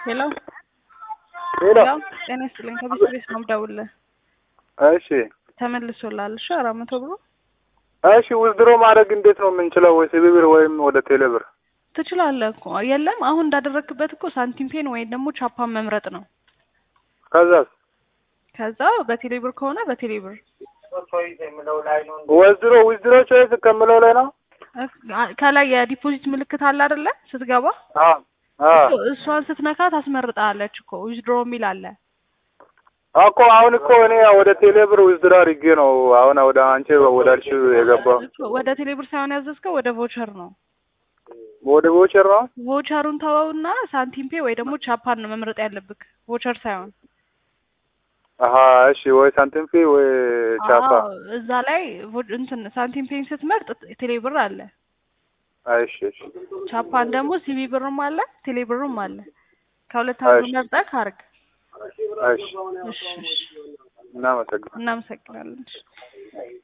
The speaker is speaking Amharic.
ሄሎ ሄሎ ሄሎ ጤና ይስጥልኝ ከቢስ ቤት ነው የምደውልልህ እሺ ተመልሶልሃል እሺ አራት መቶ ብሩ እሺ ውዝድሮ ማድረግ እንዴት ነው የምንችለው? ወይ ሲቢብር ወይም ወደ ቴሌብር? ትችላለህ እኮ የለም አሁን እንዳደረግክበት እኮ ሳንቲም ፔን ወይም ደግሞ ቻፓን መምረጥ ነው ከዛስ ከዛ በቴሌብር ከሆነ በቴሌብር ወዝድሮ ውዝድሮ ቾይስ ከምለው ላይ ነው። እ- ከላይ የዲፖዚት ምልክት አለ አይደለ ስትገባ አ አ እኮ እሷን ስትነካ ታስመርጣለች እኮ ዊዝድሮ የሚል አለ እኮ አሁን እኮ እኔ ወደ ቴሌብር ውዝድሮ አድርጌ ነው አሁን ወደ አንቺ ወዳልሽው የገባው እኮ ወደ ቴሌብር ሳይሆን ያዘዝከው ወደ ቮቸር ነው ወደ ቮቸር ነው። ቮቸሩን ተወውና ሳንቲም ፔ ወይ ደግሞ ቻፓን ነው መምረጥ ያለብክ ቮቸር ሳይሆን አሀ እሺ፣ ወይ ሳንቲም ፊ ወይ ቻፓ። አዎ፣ እዛ ላይ ቮ- እንትን ሳንቲም ፔን ስትመርጥ ቴሌብር አለ እሺ እሺ ቻፓን ደግሞ ሲቢ ብርም አለ ቴሌብርም አለ ከሁለት አንዱ እሺ። መርጠህ አርግ እሺ፣ እሺ እሺ እናመሰግናለን። እናመሰግናለን እሺ